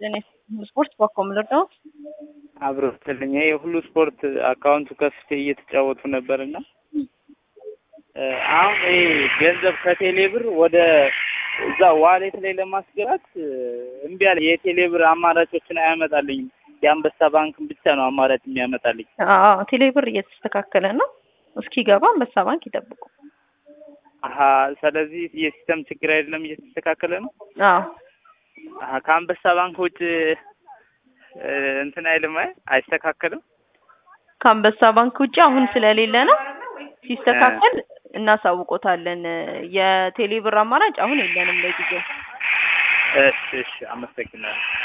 እኔ ስፖርት በኮምለር ነው አብሮ ስትልኝ ይሄ ሁሉ ስፖርት አካውንቱ ከፍቼ እየተጫወቱ ነበርና አሁን ይሄ ገንዘብ ከቴሌ ብር ወደ እዛ ዋሌት ላይ ለማስገባት እምቢ አለ። የቴሌ ብር አማራጮችን አያመጣልኝም። የአንበሳ ባንክን ብቻ ነው አማራጭ የሚያመጣልኝ። አዎ ቴሌ ብር እየተስተካከለ ነው። እስኪገባ አንበሳ ባንክ ይጠብቁ። አሀ ስለዚህ የሲስተም ችግር አይደለም፣ እየተስተካከለ ነው። አዎ አሀ ከአንበሳ ባንክ ውጭ እንትን አይልም፣ አይ አይስተካከልም። ከአንበሳ ባንክ ውጭ አሁን ስለሌለ ነው። ሲስተካከል እናሳውቆታለን። የቴሌ ብር አማራጭ አሁን የለንም ለጊዜው። እሺ እሺ፣ አመሰግናለሁ።